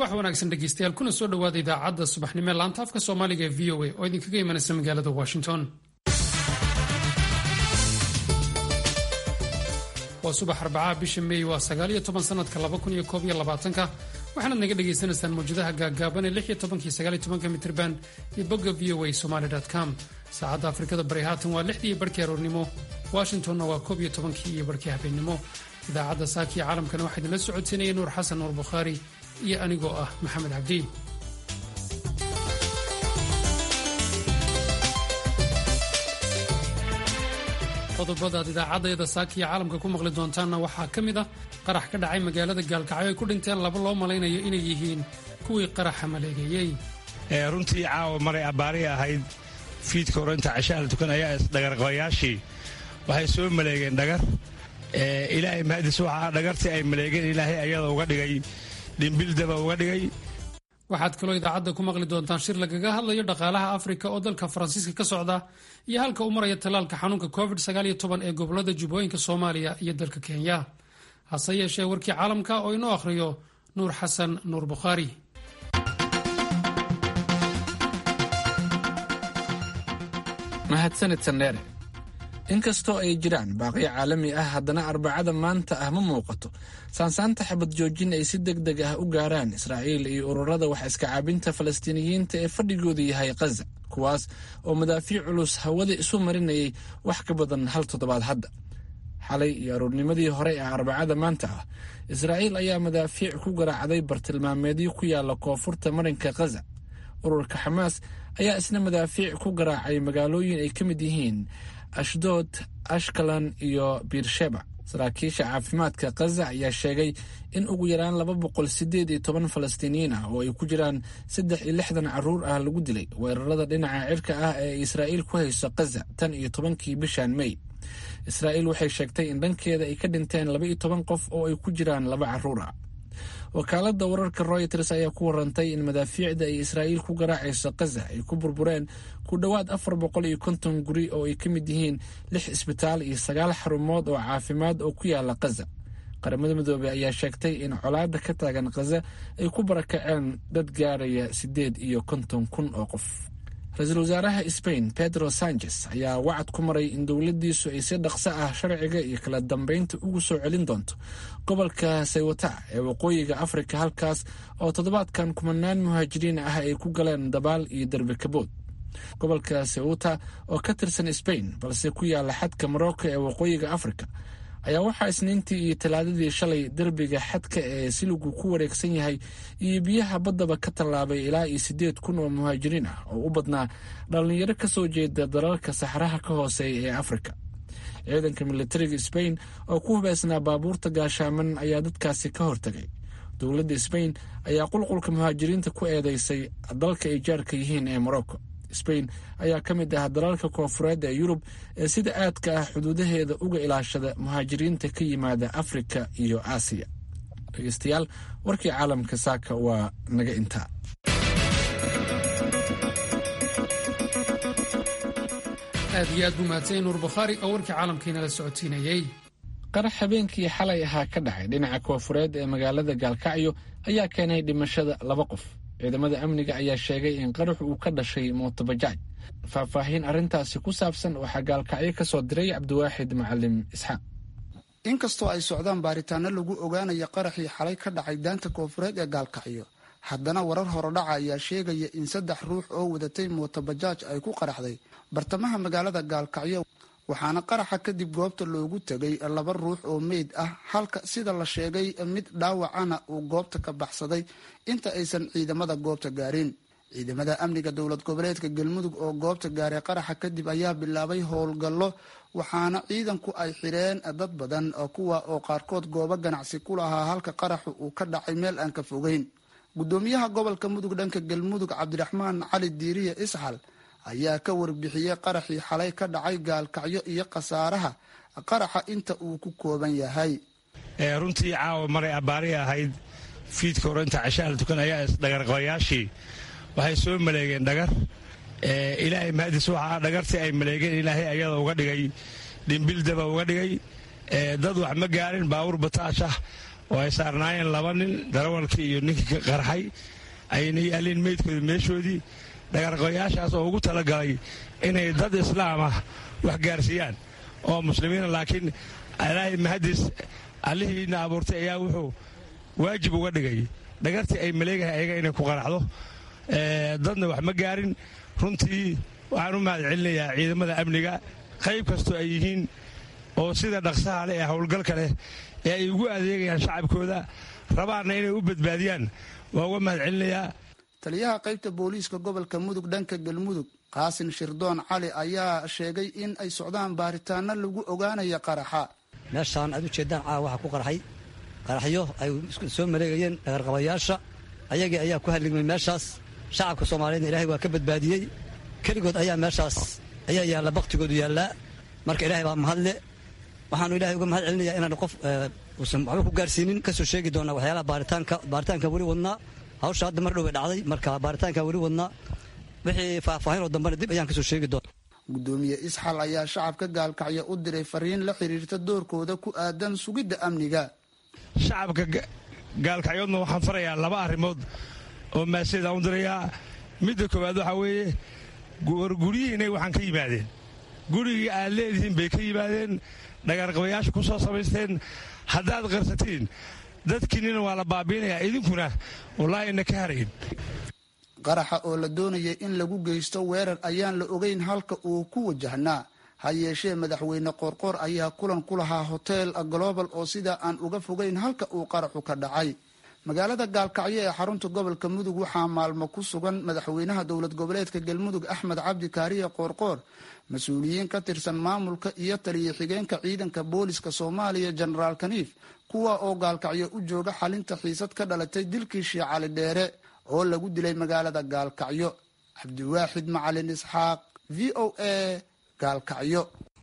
subax wanaagsan dhegeystayaal kuna soo dhowaada idaacadda subaxnimo ee laanta afka soomaaliga ee v o a oo idinkaga imanaysa magaalada washington waa subax arbacaa bisha meey waa sagaaliyo toban sanadka laba kun iyo koob iyo labaatanka waxaanaad naga dhagaysanaysaan mawjadaha gaagaaban ee lix iyo tobanka iyo sagaal iyo tobanka mitrban iyo bogga v o a somaly com saacadda afrikada bari haatan waa lixdii iyo barhkii aroornimo washingtonna waa koob iyo tobankii iyo barhkii habeennimo idaacadda saakiyo caalamkana waxaa idinla socodsiinaya nuur xasan nuur bukhaari iyo anigoo ah maxamed cabdi qodobadaad idaacadayada saakiya caalamka ku maqli doontaanna waxaa ka mid ah qarax ka dhacay magaalada gaalkacyo ay ku dhinteen laba loo malaynayo inay yihiin kuwii qaraxa maleegeeyey runtii caawa maray abbaarihi ahayd fiidka hore inta cashaha la tukan ayaa isdhagarqabayaashii waxay soo maleegeen dhagar ilaahay mahadis waxaa dhagartii ay maleegeen ilaahay ayada uga dhigay dhimbildaba uga dhigay waxaad kaloo idaacadda ku maqli doontaan shir lagaga hadlayo dhaqaalaha afrika oo dalka faransiiska ka socda iyo halka u maraya tallaalka xanuunka covid ee gobolada jubbooyinka soomaaliya iyo dalka kenya hase yeeshee warkii caalamka oo inoo akhriyo nuur xasan nuur bukhaari mahadsanid sandheere inkastoo ay jiraan baaqiyo caalami ah haddana arbacada maanta ah ma muuqato saansaanta xabad joojin ay si deg deg ah u gaaraan israa'iil iyo ururada wax iska caabinta falastiiniyiinta ee fadhigoodu yahay khaza kuwaas oo madaafiic culus hawada isu marinayay wax ka badan hal toddobaad hadda xalay iyo aroornimadii hore ee arbacada maanta ah israa'iil ayaa madaafiic ku garaacday bartilmaameedyo ku yaala koonfurta marinka khaza ururka xamaas ayaa isna madaafiic ku garaacay magaalooyin ay ka mid yihiin ashdood ashkalan iyo biirsheba saraakiisha caafimaadka khaza ayaa sheegay in ugu yaraan laba boqol sideed iyo toban falastiiniyiin ah oo ay ku jiraan saddex iyo lixdan caruur ah lagu dilay weerarada dhinaca cirka ah ee israa'iil ku hayso khaza tan iyo tobankii bishan mey israa'iil waxay sheegtay in dhankeeda ay ka dhinteen laba iyo toban qof oo ay ku jiraan laba caruur ah wakaaladda wararka royters ayaa ku warantay in madaafiicda ay israa'iil ku garaacayso khaza ay ku burbureen ku dhowaad afar boqol iyo konton guri oo ay ka mid yihiin lix isbitaal iyo sagaal xarumood oo caafimaad oo ku yaala khaza qaramada midoobey ayaa sheegtay in colaadda ka taagan khaza ay ku barakaceen dad gaaraya siddeed iyo konton kun oo qof ra-iisul wasaaraha sbain pedro sanchez ayaa wacad ku maray in dowladdiisu ay si dhaqso ah sharciga iyo kala dambeynta ugu soo celin doonto gobolka saywata ee waqooyiga afrika halkaas oo toddobaadkan kumanaan muhaajiriin ah ay ku galeen dabaal iyo derbi kabood gobolka sewuta oo ka tirsan sbain balse ku yaala xadka morocco ee waqooyiga afrika ayaa waxaa isniintii iyo talaadadii shalay derbiga xadka ee siligu ku wareegsan yahay iyo biyaha baddaba ka tallaabay ilaa iyo siddeed kun oo muhaajiriin ah oo u badnaa dhallinyaro ka soo jeeda dalalka saxraha ka hooseeya ee afrika ciidanka militariga sbain oo ku hubaysnaa baabuurta gaashaaman ayaa dadkaasi ka hortagay dowladda sbain ayaa qulqulka muhaajiriinta ku eedeysay dalka ay jaarka yihiin ee morocco sbain ayaa ka mid ah dalalka koonfureed ee yurub ee sida aadka ah xuduudaheeda uga ilaashada muhaajiriinta ka yimaada afrika iyo aasiya dhegeystayaal warkii caalamka saaka waa naga intaa aad iyo aad buu mahadsanyay nuur bukhaari oo warkii caalamkiinala socodsiinayey qarax habeenkii xalay ahaa ka dhacay dhinaca koonfureed ee magaalada gaalkacyo ayaa keenay dhimashada laba qof ciidamada amniga ayaa sheegay in qarax uu ka dhashay mootobajaaj faahfaahin arrintaasi ku saabsan waxaa gaalkacyo ka soo diray cabdiwaaxid macalim isxaaq inkastoo ay socdaan baaritaano lagu ogaanaya qaraxii xalay ka dhacay daanta koonfureed ee gaalkacyo haddana warar horodhaca ayaa sheegaya in saddex ruux oo wadatay mootobajaaj ay ku qaraxday bartamaha magaalada gaalkacyo waxaana qaraxa kadib goobta loogu tegay laba ruux oo meyd ah halka sida la sheegay mid dhaawacana uu goobta ka baxsaday inta aysan ciidamada goobta gaarin ciidamada amniga dowlad goboleedka galmudug oo goobta gaaray qaraxa kadib ayaa bilaabay howlgallo waxaana ciidanku ay xidheen dad badan kuwa oo qaarkood goobo ganacsi ku lahaa halka qaraxu uu ka dhacay meel aan ka fogeyn gudoomiyaha gobolka mudug dhanka galmudug cabdiraxmaan cali diiriye isxal ayaa ka warbixiyey qaraxii xalay ka dhacay gaalkacyo iyo khasaaraha qaraxa inta uu ku kooban yahay runtii caawa maray abbaarihi ahayd fiidka hore inta cashaha la tukan ayaa isdhagarqabayaashii waxay soo maleegeen dhagar ilaahay mahadis waxaa dhagartii ay maleegeen ilaahay ayada uga dhigay dhimbildaba uga dhigay dad wax ma gaarin baawur bataashah oo ay saarnaayeen laba nin darawalkii iyo ninkii ka qarxay ayna yaalleen meydkooda meeshoodii dhagarqoyaashaas oo ugu talagalay inay dad islaam ah wax gaarsiiyaan oo muslimiina laakiin ilaahay mahadis allihiina abuurtay ayaa wuxuu waajib uga dhigay dhagartii ay maleegahay ayaga inay ku qaraxdo dadna wax ma gaarin runtii waxaan u mahad celinayaa ciidamada amniga qayb kastoo ay yihiin oo sida dhaqsaha leh ee howlgalka leh ee ay ugu adeegayaan shacabkooda rabaanna inay u badbaadiyaan waa uga mahad celinayaa taliyaha qaybta booliiska gobolka mudug dhanka galmudug qaasin shirdoon cali ayaa sheegay in ay socdaan baaritaano lagu ogaanaya qaraxa meeshaan aad u jeeddaan caawa waxaa ku qarxay qaraxyo ay soo maleegayeen dhagarqabayaasha ayagii ayaa ku halligmay meeshaas shacabka soomaaliyeedna ilaahay waa ka badbaadiyey keligood ayaa meeshaas ayaa yaalla baktigoodu yaallaa marka ilaahay baa mahadle waxaanu ilahay uga mahad celinayaa inaan qof uusan waxba ku gaarsiinin ka soo sheegi doonaa waxyaalaha baaritaanka baaritaanka weli wadnaa hawsha hadda mar dhow bay dhacday marka baaritaanka weli wadnaa wixii faahfaahinoo dambena dib ayaan ka soo sheegi doona gudoomiye isxal ayaa shacabka gaalkacyo u diray fariin la xiriirta doorkooda ku aadan sugidda amniga shacabka gaalkacyoodna waxaan farayaa laba arrimood oo maaseedaan u dirayaa midda koowaad waxaa weeye guryihiinay waxaan ka yimaadeen gurigii aad leedihiin bay ka yimaadeen dhagarqabayaasha ku soo samaysteen haddaad qarsatiin dadkiinnina waa la baabiinayaa idinkuna wallaahi ina ka harayn qaraxa oo la doonayay in lagu geysto weerar ayaan la ogeyn halka uu ku wajahnaa ha yeeshee madaxweyne qoorqoor ayaa kulan ku lahaa hotel global oo sidaa aan uga fogeyn halka uu qaraxu ka dhacay magaalada gaalkacyo ee xarunta gobolka mudug waxaa maalmo ku sugan madaxweynaha dowlad goboleedka galmudug axmed cabdi kaariye qoorqoor mas-uuliyiin ka tirsan maamulka iyo taliya xigeenka ciidanka booliska soomaaliya jenaraal kaniif kuwa oo gaalkacyo u jooga xalinta xiisad ka dhalatay dilkii shii cali dheere oo lagu dilay magaalada gaalkacyo cabdiwaaxid macalin isxaaq v o a gaalkacyo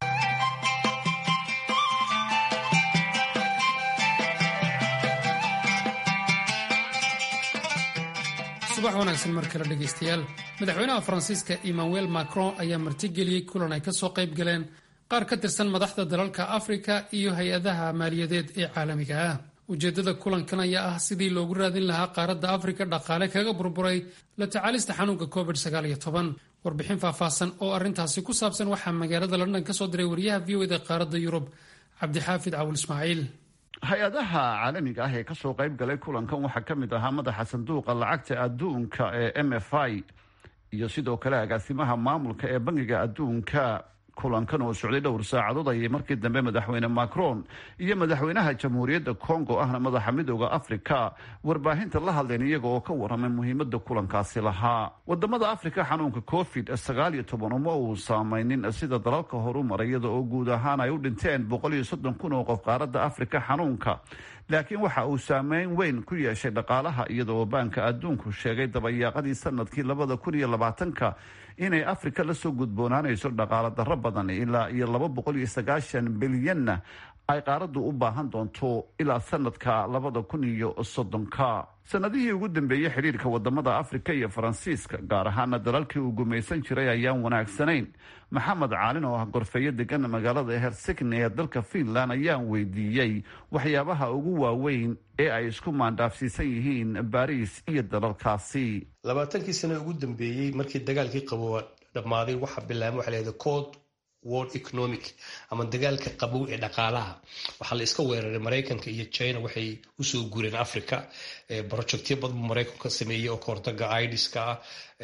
subax wanaagsan mar kale dhegaystayaal madaxweynaha faransiiska emmanuel macron ayaa martigeliyey kulan ay kasoo qayb galeen qaar ka tirsan madaxda dalalka afrika iyo hay-adaha maaliyadeed ee caalamiga ah ujeeddada kulankan ayaa ah sidii loogu raadin lahaa qaaradda afrika dhaqaale kaga burburay la tacaalista xanuunka covid warbixin faahfaahsan oo arrintaasi ku saabsan waxaa magaalada london ka soo diray wariyaha v o eda qaaradda yurub cabdixaafid cawul ismaaciil hay-adaha caalamiga ah ee kasoo qayb galay kulankan waxaa ka mid ahaa madaxa sanduuqa lacagta adduunka ee m f i iyo sidoo kale agaasimaha maamulka ee bangiga adduunka kulankan oo socday dhowr saacadood ayay markii dambe madaxweyne macron iyo madaxweynaha jamhuuriyadda congo ahna madaxa midooda africa warbaahinta la hadleen iyaga oo ka waramay muhiimada kulankaasi lahaa wadamada africa xanuunka covid sagaal iyo toban uma uu saameynin sida dalalka horu maray iyada oo guud ahaan ay u dhinteen boqol iyo soddon kun oo qof qaaradda africa xanuunka laakiin waxa uu saameyn weyn ku yeeshay dhaqaalaha iyada oo baanka adduunku sheegay dabayaaqadii sanadkii labada kun iyo labaatanka inay afrika lasoo gudboonaanayso dhaqaalo darro badan ilaa iyo laba boqol iyo sagaashan bilyanna ay qaaraddu u baahan doonto ilaa sanadka labada kun iyo soddonka sanadihii ugu dambeeyey xidhiirka wadamada afrika iyo faransiiska gaar ahaana dalalkii uu gumaysan jiray ayaan wanaagsanayn maxamed caalin oo ah gorfeeyo degan magaalada hersigni ee dalka fiinland ayaan weydiiyey waxyaabaha ugu waaweyn ee ay isku maandhaafsiisan yihiin baariis iyo dalalkaasi labaatankii sano ugu dambeeyey markii dagaalkii qabowa dhammaaday waxaa bilaabay waxa lahahda code world economic ama dagaalka qabow ee dhaqaalaha waxaa la iska weeraray maraykanka iyo china waxay usoo gureen africa projectyo badan buu maraykanku ka sameeyey oo kahortaga idiska ah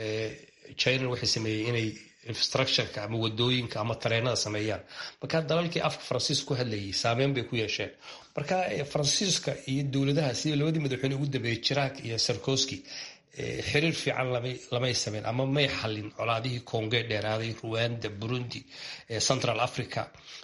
china waxay sameeyey inay infrastructureka ama wadooyinka ama tareenada sameeyaan marka dalalkii afka faransiiska ku hadlayay saameyn bay ku yeesheen marka faransiiska iyo dowladaha sida labadii madaxweyne ugu dambeeyey jiraak iyo sarkoski xiriir fiican lamay sameyn ama may xalin colaadihii conge dheeraaday ruanda burundi central africa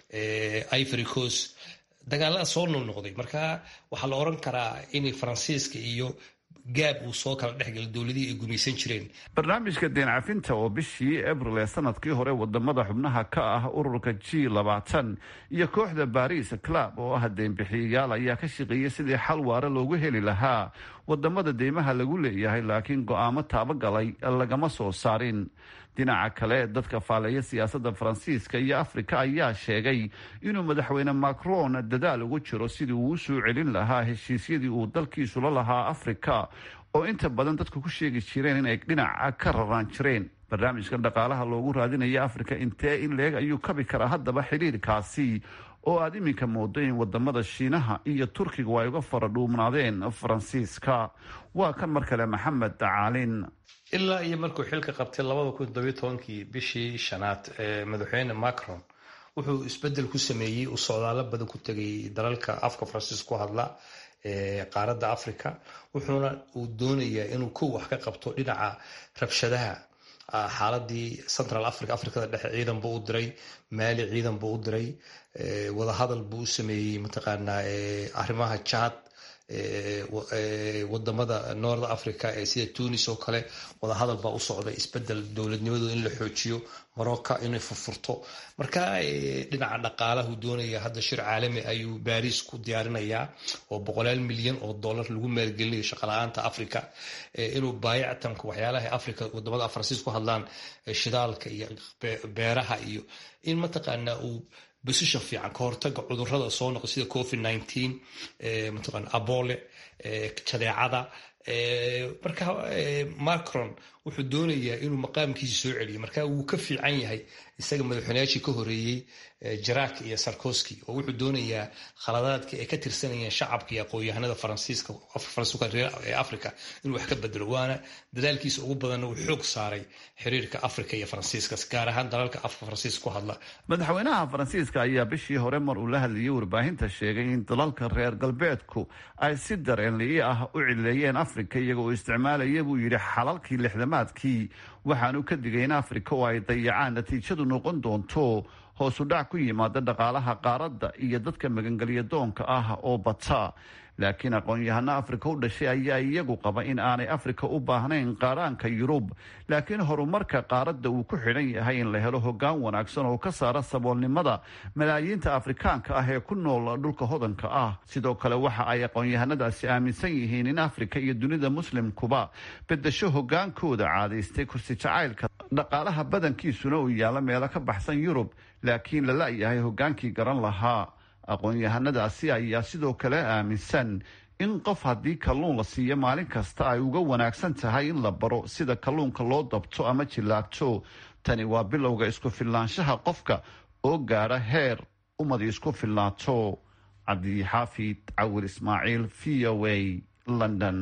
ivory coast dagaalada soo noqnoqday marka waxaa la oran karaa in faransiiska iyo gaab uu soo kala dhexgala dowladihii ay gumaysan jireen barnaamijka deen cafinta oo bishii abril ee sanadkii hore wadamada xubnaha ka ah ururka g labaatan iyo kooxda baris club oo ah deenbixiyayaal ayaa ka shaqeeyay sidii xal waare loogu heli lahaa wadamada deymaha lagu leeyahay laakiin go-aamo taabagalay lagama soo saarin dhinaca kale dadka faaleeya siyaasadda faransiiska iyo afrika ayaa sheegay inuu madaxweyne macron dadaal ugu jiro sidii uu u soo celin lahaa heshiisyadii uu dalkiisu la lahaa afrika oo inta badan dadku ku sheegi jireen inay dhinaca ka raraan jireen barnaamijkan dhaqaalaha loogu raadinaya afrika intee in leeg ayuu kabi karaa haddaba xidhiirkaasi oo aada iminka moodo in wadamada shiinaha iyo turkigu ay uga fara dhuumnaadeen faransiiska waa kan mar kale maxamed caalin ilaa iyo markuu xilka qabtay labada kun todobiyo tobankii bishii shanaad ee madaxweyne macron wuxuu isbedel ku sameeyey uu socdaalo badan ku tegay dalalka afka faransiis ku hadla ee qaaradda africa wuxuuna uu doonayaa inuu kow wax ka qabto dhinaca rabshadaha xaaladii central africa africada dhexe ciidan buu u diray maali ciidan buu u diray wadahadal buu u sameeyey mataqaanaa arrimaha jad wadamada north africa ee sida tunis oo kale wadahadal baa u socda isbedel dowladnimadooda in la xoojiyo morocco inay furfurto marka dhinaca dhaqaalahu doonaya hadda shir caalami ayuu baris ku diyaarinayaa oo boqolaal milyan oo dollar lagu maalgelinayo shaqala-aanta africa inuu baayactanka waxyaalaha africa wadamada faransiis ku hadlaan shidaalka iyo beeraha iyo in mataqaanaa uu bosishan fiican ka hortaga cudurada soo noqo sida covid nineteen mataqana abole jadeecada marka macron wuxuu doonayaa inuu maqaamkiisa soo celiyo marka wuu ka fiican yahay isaga madaxweynayaashii ka horeeyey jarak iyo sarkoski oo wuxuu doonayaa khaladaadka ay ka tirsanayeen shacabka iyo aqoon-yahanada faransiiska ee africa inuu wax ka bedelo waana dadaalkiisa ugu badanna uu xoog saaray xiriirka africa iyo faransiiska gaar ahaan dalalka afka faransiiska ku hadla madaxweynaha faransiiska ayaa bishii hore mar uu la hadlayay warbaahinta sheegay in dalalka reer galbeedku ay si dareenli'i ah u cileeyeen africa iyaga oo isticmaalaya buu yidhi xalalkii lixdamaadkii waxaanu ka digay in africa oo ay dayacaan natiijadu noqon doonto hoosu dhac ku yimaada dhaqaalaha qaaradda iyo dadka magangelya doonka ah oo bata laakiin aqoon-yahano afrika u dhashay ayaa iyagu qaba in aanay afrika u baahnayn qaaraanka yurub laakiin horumarka qaaradda uu ku xidhan yahay in la helo hoggaan wanaagsan oo ka saara saboolnimada malaayiinta afrikaanka ah ee ku nool dhulka hodanka ah sidoo kale waxa ay aqoon-yahanadaasi aaminsan yihiin in afrika iyo dunida muslimkuba bedesho hogaankooda caadaystay kursi jacaylka dhaqaalaha badankiisuna uu yaalla meelo ka baxsan yurub laakiin la la-yahay hogaankii garan lahaa aqoon-yahanadaasi ayaa sidoo kale aaminsan in qof haddii kalluun la siiyo maalin kasta ay uga wanaagsan tahay in la baro sida kalluunka loo dabto ama jillaagto tani waa bilowga isku filnaanshaha qofka oo gaadha heer ummadi isku filnaato cabdixaafid cawir ismaaciil v o a london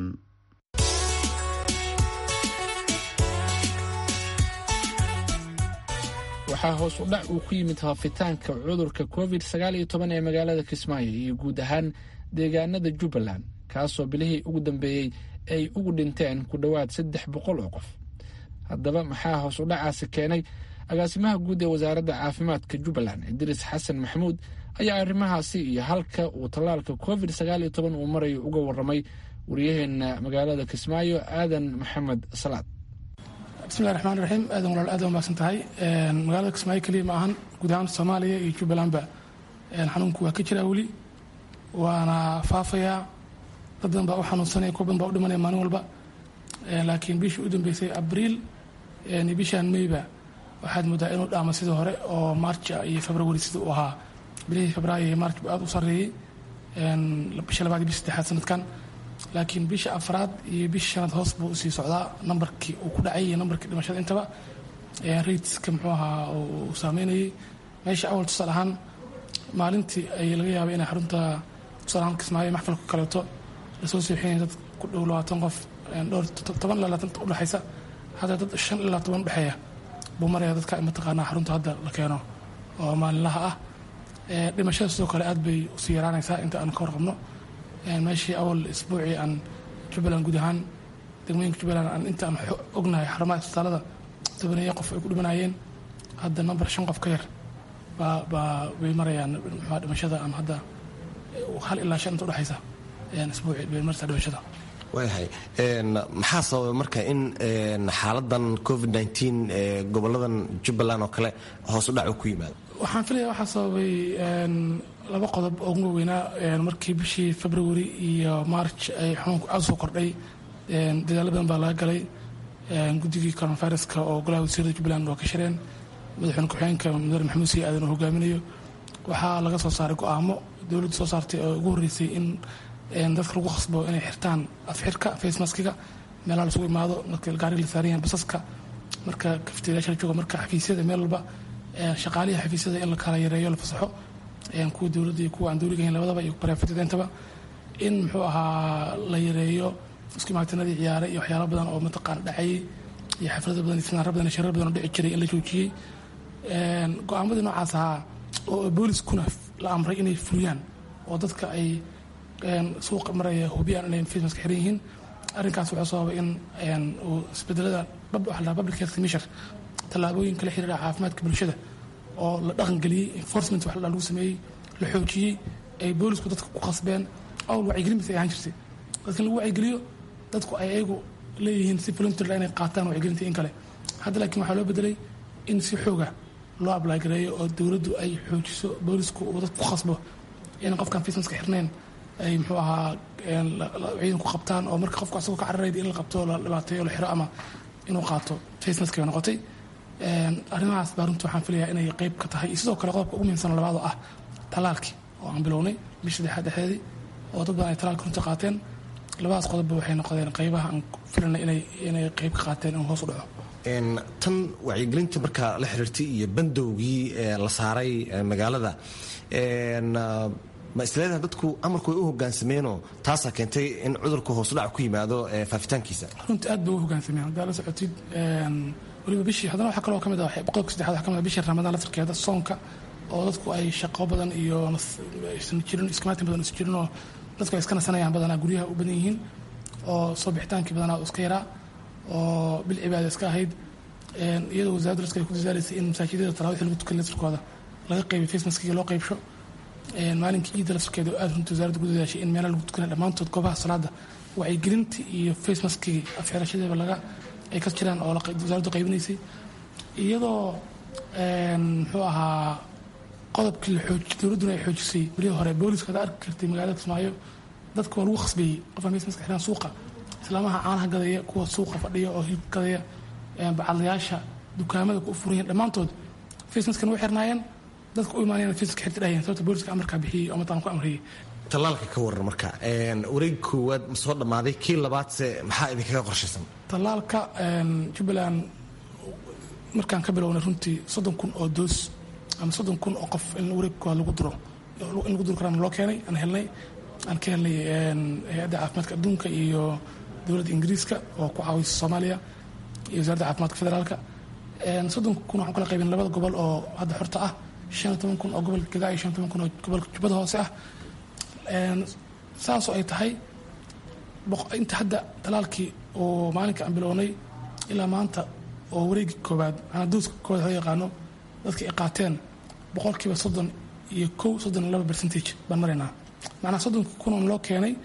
waxaa hoos u dhac uu ku yimid faafitaanka cudurka covid sagaal iyo toban ee magaalada kismaayo iyo guud ahaan deegaanada jubbaland kaasoo bilihii ugu dambeeyey ay ugu dhinteen ku dhowaad saddex boqol oo qof haddaba maxaa hoos u dhacaasi keenay agaasimaha guud ee wasaaradda caafimaadka jubbaland idriis xasan maxamuud ayaa arrimahaasi iyo halka uu tallaalka covid sagaal iyo toban uu marayo uga warramay waryaheena magaalada kismaayo aadan maxamed salaad bismillahi raxmaan raxiim aadan walaal aad umaasan tahay magaalada kismaayo keliya ma ahan guud ahaan soomaaliya iyo jubbalandba xanuunku waa ka jiraa weli waana faafayaa dad badan baa u xanuunsanaya kuwa badan baa u dhimanaya maalin walba laakiin bishii u dambeysay abriil iyo bishaan meyba waxaad moodaa inuu dhaama sidii hore oo maarja iyo februari sidii uu ahaa bilihii febraayo iyo maarj buu aad u sarreeyey bisha labaad iyo bisha saddexaad sanadkan laakiin bisha afraad iyo bisha shanaad hoos buu usii socdaa nambarkii uu ku dhacay iyo nambarkii dhimashada intaba raidska muxuu ahaa uu saameynayay meesha awal tusaale ahaan maalintii ay laga yaabay inay xarunta tusaale ahaan kismaayo maxfalka kaleeto lasoo seexinaya dad ku dhow labaatan qof dhowr toban ilaa labaatan udhexaysa hadda dad shan ilaa toban udhexeeya buu maraya dadka mataqaanaa xarunta hadda la keeno oo maalinlaha ah dhimashada sidoo kale aad bay usii yaraanaysaa inta aan ka warqabno meeshii awal isbuucii aan jubbaland guud ahaan degmooyinka jubbaland aan inta aan ognahay xarumaha isbitaalada tobaneeya qof ay ku dhimanayeen hadda number shan qof ka yar baa baa bay marayaan muxua dhimashada ama hadda hal ilaa shan inta udhexaysa isbuucii bay maraysaa dhimashada waayahay maxaa sababay marka in xaaladan covid nteen ee goboladan jubbaland oo kale hoos u dhac uu ku yimaado waxaan filaya waxaa sababay laba qodob oo ugu waaweynaa markii bishii february iyo march ay xanuunku aad soo kordhay dadaalo badan baa laga galay guddigii coronaviruska oo golaha wasiirada jubbaland waa ka shireen madaxweyne ku-xigeenka mudane maxamuud sii aadan oo hogaaminayo waxaa laga soo saaray go-aamo dowladda soo saartay oo ugu horreysay in dadka lagu khasbo inay xirtaan afxirka facemaskiga meelaha lasugu imaado marka gaariga la saaran yahay basaska marka kafteedayaasha la jooga marka xafiisyada meel walba shaqaalihi xafiisyada in la kala yareeyo la fasaxo kuwa dowladda iyo kuwa aan dowliga ahayn labadaba iyo baraafatidentaba in muxuu ahaa la yareeyo isku imaatinadii ciyaare iyo waxyaalo badan oo mataqaana dhacayay iyo xaflado badan iyo finaaro badan iyo sharar badan oo dhici jiray in la joojiyey go-aamadii noocaas ahaa oo booliskuna la amray inay fuliyaan oo dadka ay suuqa maraya hubiyaan inay facemaska xiran yihiin arrinkaas wuxuu sababay in uu isbedelada public health commission tallaabooyin kala xiriira caafimaadka bulshada oo la dhaqangeliyey enforcement wax lagu sameeyey la xoojiyey ay boolisku dadka ku qasbeen awl wacyigelin bas ay ahaan jirtay dadka lagu wacyigeliyo dadku ay ayagu leeyihiin si volunteer inay qaataan wacyigelinta in kale hadda laakiin waxaa loo bedelay in si xooga loo ablagareeyo oo dowladdu ay xoojiso boolisku uu dadku ku qasbo in qofkaan facemaska xirnayn ay muxuu ahaa ciidanku qabtaan oo marka qofku asagoo ka cararayda in la qabto la dhibaateeyo la xiro ama inuu qaato facemask bay noqotay arrimahaas baa runtii waxaan filayaa inay qeyb ka tahay iyo sidoo kale qodobka ugu muhiimsan labaad oo ah talaalkii oo aan bilownay bisha saddexaad dhexdeedii oo dad badan ay talaalka runtii qaateen labadaas qodobba waxay noqdeen qeybaha aan filanay inay inay qeyb ka qaateen inuu hoos u dhaco tan wacyigelinta markaa la xiriirtay iyo bandowgii la saaray magaalada ma isleedaha dadku amarku way u hogaansameenoo taasaa keentay in cudurku hoosudhac ku yimaado faafitaankiisa runtii aad bay u hogaansameen haddaa la socotid waliba bishii haddana waxaa kaloo kamid ah qodobka saddexaad waxaa kamid ah bishii ramadaan laftirkeeda soonka oo dadku ay shaqo badan iyo isan jirin iskamaatin badan is jirin oo dadku ay iska nasanayaan badanaa guryaha u badan yihiin oo soo bixitaankii badanaa iska yaraa oo bil cibaada iska ahayd iyadoo wasaaradda raska ay ku dadaalaysay in masaajidada tarawixii lagu tukan laftirkooda laga qeybay facemaskiga loo qeybsho maalinkii ciidda laftirkeeda oo aad runtii wasaaradda ku dadaashay in meelaha lagu tukanay dhammaantood goobaha salaada wacyigelintii iyo facemaskigii afxirashadeeba laga ay ka jiraan oo wasaaraddu qaybinaysay iyadoo muxuu ahaa qodobkii dowladduna ay xoojisay bilihii hore booliska hada arki kartay magaalada kismaayo dadka waa lagu khasbeeyey qofka facemaska xiraan suuqa islaamaha caanaha gadaya kuwa suuqa fadhiya oo hilib gadaya bacadlayaasha dukaamada ku furan dhammaantood facemaskan way xirnaayeen dadka u imaanayaan facemaska xirta dhahayeen sababta booliska amarkaa bixiyey oo mataan ku amriyey tallaalka ka waran marka wareeg koowaad ma soo dhammaaday kii labaadse maxaa idinkaga qorshaysan tallaalka jubbaland markaan ka bilownay runtii soddon kun oo doos ama soddon kun oo qof in wareeg koowaad lagu duro in lagu duri karaan loo keenay aan helnay aan ka helnay hay-adda caafimaadka adduunka iyo dowladda ingiriiska oo ku caawisa soomaaliya iyo wasaaradda caafimaadka federaalka soddon kun waxaan kala qaybin labada gobol oo hadda xorta ah shan iyo toban kun oo gobolka gadaa iyo shan iyo toban kun oo gobolka jubbada hoose ah saasoo ay tahay inta hadda talaalkii oo maalinka aan bilownay ilaa maanta oo wareegi koobaad manaa dooska koobaad loo yaqaano dadka ay qaateen boqolkiiba soddon iyo kow soddon iyo laba percentage baan maraynaa macnaa soddonka kun oo loo keenay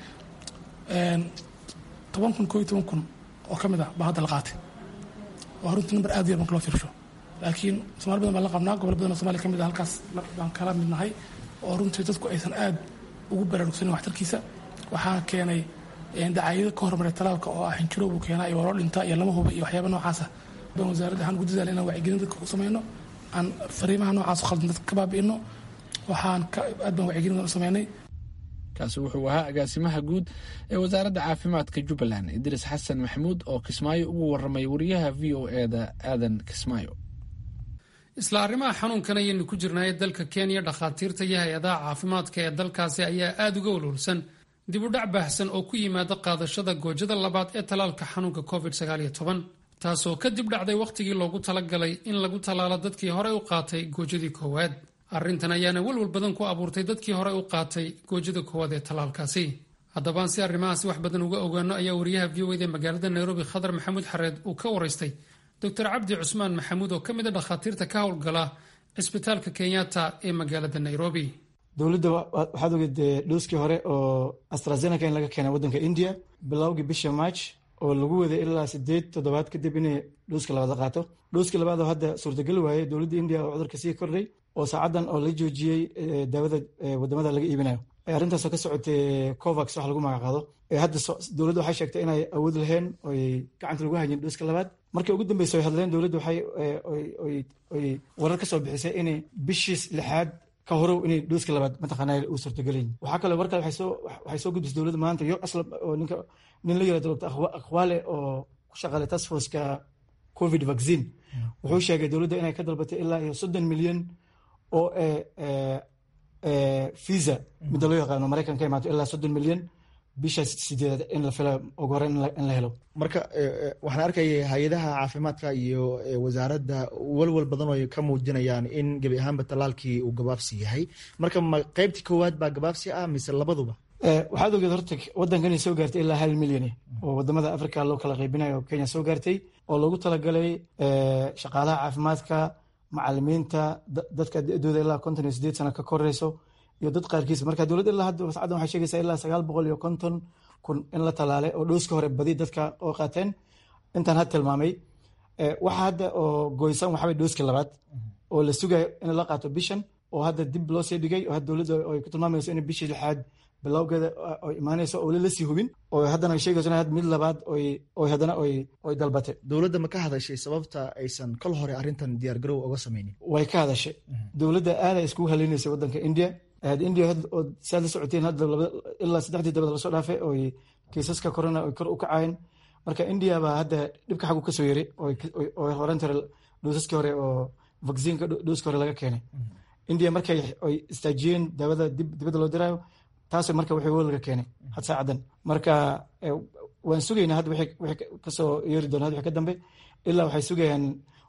toban kun koo iyo toban kun oo ka mid ah baa hadda la qaatay waa runtii number aad u yar marka loo fiirsho laakiin somaali badan baan la qabnaa gobol badan oo somalia ka mid ah halkaas baan kala mid nahay oo runtii dadku aysan aad ugu baraarugsanin waxtarkiisa waxaa keenay dacaayado ka hormaray talaalka oo ah xinjiro buu keenaa iyo waa loo dhintaa iyo lama huba iyo waxyaaba noocaasa baan wasaaradda waxaan ugu dadaala inaan wacyigelin dadka ku samayno aan fariimaha noocaas khaldan dadka ka baabi'ino waxaan aad baan wacyigelin u sameynay kaasi wuxuu ahaa agaasimaha guud ee wasaaradda caafimaadka jubbaland idris xasan maxamuud oo kismaayo ugu waramay wariyaha v o eda aadan kismaayo isla arrimaha xanuunkan ayaynu ku jirnaaye dalka kenya dhakhaatiirta iyo hay-adaha caafimaadka ee dalkaasi ayaa aada uga walwalsan dib u dhac baahsan oo ku yimaada qaadashada goojada labaad ee talaalka xanuunka covid taasoo ka dib dhacday wakhtigii loogu talagalay in lagu tallaalo dadkii horey u qaatay goojadii koowaad arrintan ayaana welwal badan ku abuurtay dadkii horey u qaatay goojada koowaad ee talaalkaasi haddabaan si arrimahaasi wax badan uga ogaano ayaa wariyaha v o eda magaalada nairobi khadar maxamuud xareed uu ka waraystay doctor cabdi cusmaan maxamuud oo ka mid a dhakhaatiirta ka howlgala cisbitaalka kenyatta ee magaalada nairobi dowladda waxaad ogeed dhooskii hore oo astrazeneca in laga keenay waddanka india bilowgii bisha march oo lagu waday ilaa sideed toddobaad kadib inay dhooska labaad qaato dhooskii labaad oo hadda suurtagal waayey dowladda india oo cudurka sii kordhay oo saacaddan oo la joojiyey daawada wadamada laga iibinayo arrintaasoo ka socotay covax wax lagu magacaado hadda dowladda waxay sheegtay inay awood laheen oy gacanta lagu hayeen dhooska labaad markii ugu dambeysa ay hadleen dowladda waxay oy warar ka soo bixisay inay bishiis lixaad ka horow inay dhooska labaad mataqaanaa uu suurtagelayin waxaa kaloo war kale waxay soo gudbisay dowladda maanta yo asla oo ninka nin la yirahdo dr akhwaale oo ku shaqaalay task forceka covid vaccine wuxuu sheegay dowladda inay ka dalbatay ilaa iyo soddon milyan oo visa midda loo yaqaano maraykan ka imaato ilaa soddon milyan bisha sideedaad in la fila ugu hore in la helo marka waxaan arkaya hay-adaha caafimaadka iyo wasaaradda walwal badan oo ka muujinayaan in gebi ahaanba tallaalkii uu gabaabsi yahay marka ma qeybtii koowaad baa gabaabsi ah mise labaduba waxaad ogeed horta waddankani soo gaartay ilaa hal milyan oo wadamada africa loo kala qaybinayo oo kenya soo gaartay oo loogu talagalay shaqaalaha caafimaadka macalimiinta dadka da-dooda ilaa konton iyo sideed sano ka koreyso iyo dad qaarkiis marka dowladda ilaa hadda sacaddan waxay sheegaysaa ilaa sagaal boqol iyo konton kun in la talaalay oo dhooska hore badi dadka oo qaateen intaan had tilmaamay waxa hadda oo goysan waxaa dhooska labaad oo la sugayo in la qaato bishan oo hadda dib loo sii dhigay oo hadda dowladda ay ku tilmaamayso in bishii lixaad bilowgeeda ay imaanayso oo la sii hubin oo haddana ay sheegayso in mid labaad oy haddana oy dalbatay dowladda ma ka hadashay sababta aysan kol hore arrintan diyaargarow uga sameynin way ka hadashay dowladda aaday iskugu haleynaysay waddanka india india oo saad la socoteen hadda ilaa saddexdii dabad lasoo dhaafay oy kiisaska corona oy kor u kacayeen marka india baa hadda dhibka xaggu kasoo yeray oo horan tare dhoosaskii hore oo vaccinka dhooska hore laga keenay india markay oy istaajiyeen daawada dibadda loo diraayo taas marka wixii walaga keenay had saacadan marka waan sugaynaa hadda wixii kasoo yeeri doona wixii ka dambe ilaa waxay sugayaan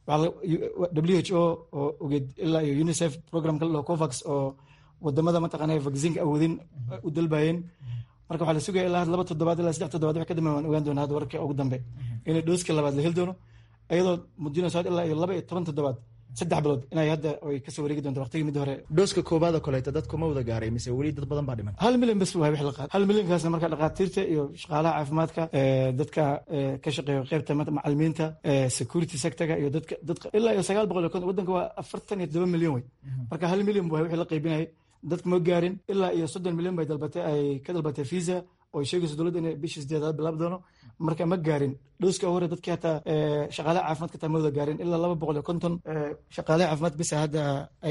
w h o oo ogeed ilaa iyo unicef programka la dhaho covax oo wadamada mataqaana vaccinka awoodin u dalbayeen marka waxaa la sugaya ilaa laba toddobaad ilaa saddex toddobaad wixii ka dambe waan ogaan doonaa hadda warka ugu dambe inay dhooska labaad la heli doono iyadoo muujinayso ilaa iyo laba iyo toban toddobaad saddex bilood inay hadda ay kasoo wareegi doonto waqtigii mid hore dhooska koobaad oo kaleeto dadku ma wada gaaray mise weli dad badan baa dhiman hal milyan bas waay wix la qaad hal milyankaasna marka dhakhaatiirta iyo shaqaalaha caafimaadka dadka ka shaqeeya qeybta macalimiinta security sectorga iyo dadka dadka ilaa iyo sagaal boqol iyo konton waddanka waa afartan iyo todoba milyan wey marka hal milyan waay wixii la qaybinayay dadka ma gaarin ilaa iyo soddon milyan bay dalbatay ay ka dalbatay visa oo sheegayso dowladda inay bishii sideedaad bilaab doono marka ma gaarin dhooska hore dadkii hataa shaqaalaha caafimaadka taa ma wada gaarin ilaa laba boqol iyo konton shaqaalaha caafimaad bisa hadda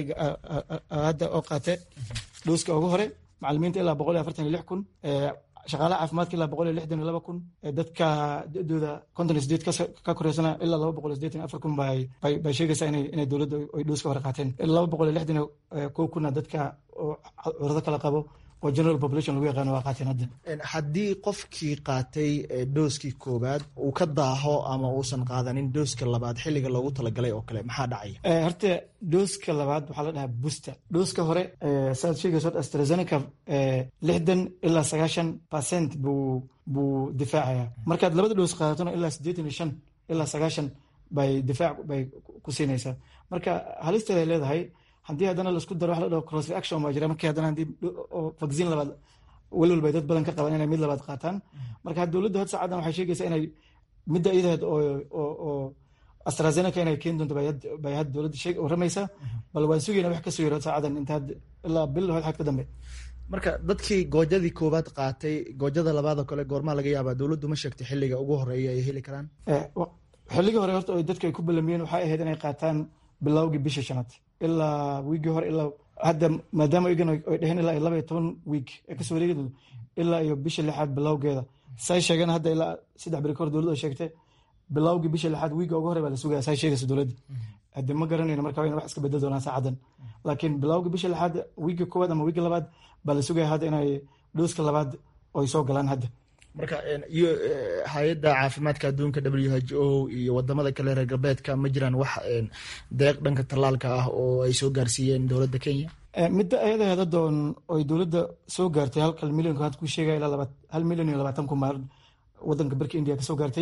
hadda oo qaate dhooska ugu hore macalimiinta ilaa boqol iyo afartan iyo lix kun shaqaalaha caafimaadka ilaa boqol iyo lixdan iyo laba kun dadka da-dooda konton iyo sideed ka koreysana ilaa laba boqol iyo sideetan afar kun bay bay sheegaysaa inay inay dowladda ay dhooska hore qaateen laba boqol iyo lixdan iyo kow kunna dadka cudurado kala qabo oo general population lagu yaqaano waa qaateen hadda haddii qofkii qaatay dhooskii koowaad uu ka daaho ama uusan qaadanin dhooska labaad xilliga loogu talagalay oo kale maxaa dhacaya horta dhooska labaad waxaa la dhahaa booster dhooska hore saad sheegayso astrazeneca lixdan ilaa sagaashan percent buu buu difaacaya markaad labada dhoos qaadatona ilaa siddeetan iyo shan ilaa sagaashan bay difaac bay ku siinaysaa marka halisteeda ay leedahay haddii haddana laisku daro wax la dhaho cross reaction baa jira markii haddana haddii vaccine labaad welwel bay dad badan ka qabaan inay mid labaad qaataan marka dowladda hod saacadan waxay sheegaysaa inay midda idaheed oo oo oo astrazeneca inay keeni doonto bay had dowladda sheeg waramaysaa bal waan sugayna wax kasoo yaro saacadan inta ilaa bil hod xad ka dambe marka dadkii goojadii koowaad qaatay goojada labaad oo kale goormaa laga yaabaa dowladdu ma sheegtay xilliga ugu horeeya ay heli karaan xilligii hore horta dadka ay ku balamiyeen waxay ahayd inay qaataan bilowgii bishii shanaad ilaa wiigii hore ilaa hadda maadaama igan ay dheheen ilaa iyo laba iyo toban wiig ee kasoo wareegi doonto ilaa iyo bisha lixaad bilowgeeda say sheegeen hadda ilaa saddex beri kahor dowladda ay sheegtay bilowgii bisha lixaad wiiga ugu hore baa la sugaya say sheegaysa dowladda hadde ma garanayno marka waa in wax iska bedel doonaan saacadan laakiin bilowgii bisha lixaad wiiga koowaad ama wiiga labaad baa la sugaya hadda inay dhooska labaad ay soo galaan hadda marka iyo hay-adda caafimaadka adduunka w h o iyo wadamada kale reer galbeedka ma jiraan wax deeq dhanka tallaalka ah oo ay soo gaarsiiyeen dowladda kenya midda ayadaheeda doon oy dowladda soo gaartay halkal milyanku had ku sheegaya ilaa laba hal milyan iyo labaatan kun maal wadanka barka india kasoo gaartay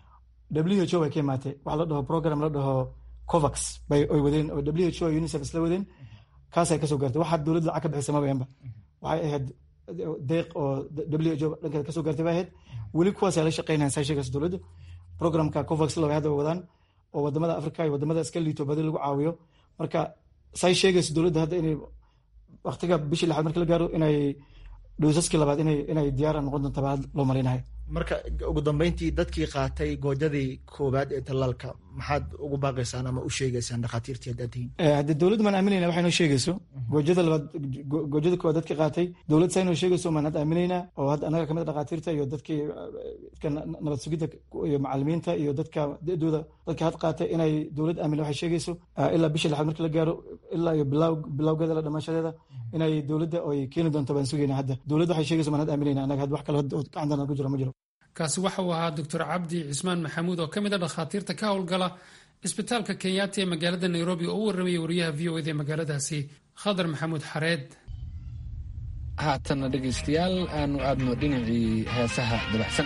w h o bay ka imaatay waxa la dhaho program la dhaho covax bay oy wadeen oo w h o unicef isla wadeen kaasay kasoo gaartay waxaa dowladda lacag ka bixisay mabayanba waxay ahayd deeq oo w h o dhankeeda kasoo gaartay bay ahayd weli kuwaas ay la shaqeynayan saa sheegaysa dowladda programka covax laba hadda wadaan oo wadamada africa iyo wadamada iska liito badi lagu caawiyo marka say sheegaysa dowladda hadda inay waqtiga bishii lixaad marka la gaaro inay dhowsaskii labaad inay diyaara noqon doonta baa loo malaynahay marka ugu dambeyntii dadkii qaatay goojadii koowaad ee tallaalka maxaad ugu baaqaysaan ama u sheegaysaan dhakhaatiirtii haddaad tihiin haddii dowladda maan aaminayna waxay noo sheegayso goojada labaad goojada koowaad dadkii qaatay dowlad saa noo sheegayso maan hadda aaminaynaa oo hadda anaga kamid a dhakhaatiirta iyo dadkii dadka nabad sugidda iyo macalimiinta iyo dadka da-dooda dadka had qaatay inay dowlad aamina waxay sheegayso ilaa bisha lixaad markii la gaaro ilaa iyo bilaaw bilawgeeda la dhamaashadeeda inay dowladda ay keeni doonto baan sugayna hadda dowladda waxay sheegayso maan had aaminayna anaga had wax kale gacantana ku jiro ma jiro kaasi waxa uu ahaa doctor cabdi cismaan maxamuud oo ka mid a dhakhaatiirta ka howlgala cisbitaalka kenyaati ee magaalada nairobi oo u warramaya wariyaha v o eda ee magaaladaasi khadar maxamuud xareed haatanna dhegaystayaal aanu aadno dhinacii heesaha dabacsan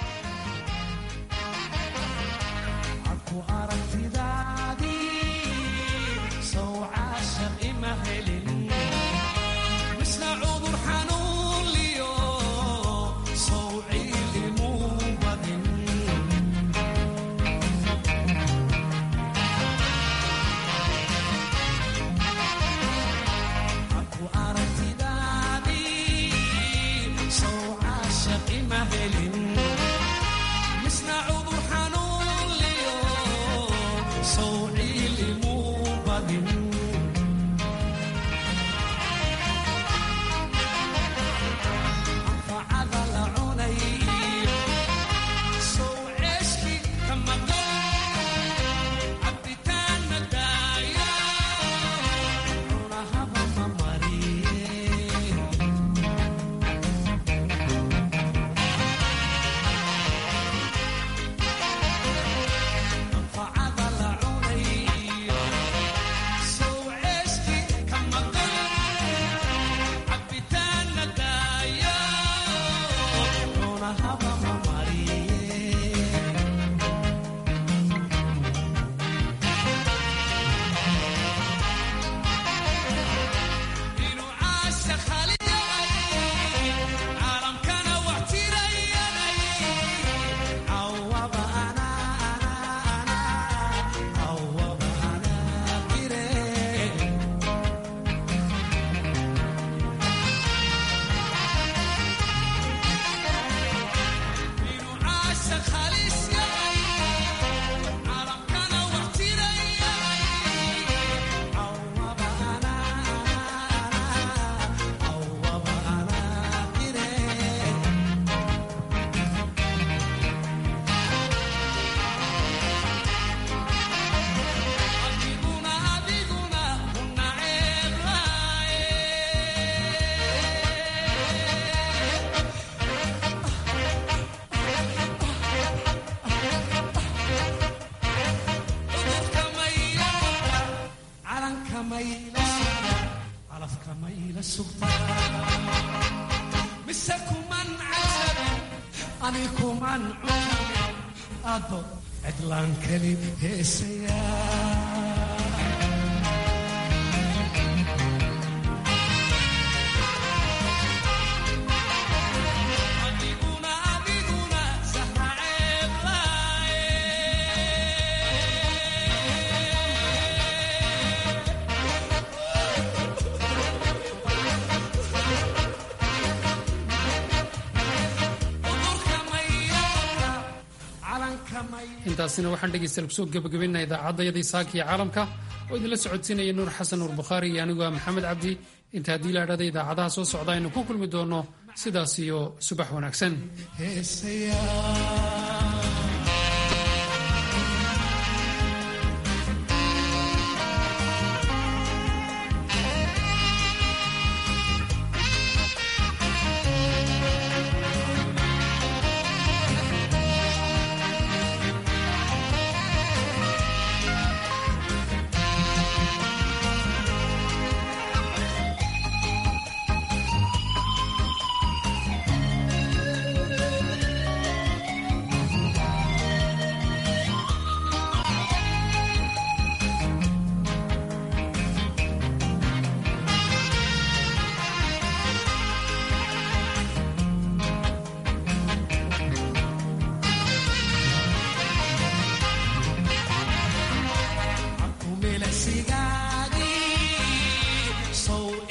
intaasina waxaan dhegaystayaal kusoo gabagabaynaa idaacadayadii saaka iyo caalamka oo idinla socodsiinaya nuur xasan nuur bukhaari iyo anigu ah maxamed cabdi inta haddii la idhahda idaacadaha soo socda aynu ku kulmi doono sidaas iyo subax wanaagsan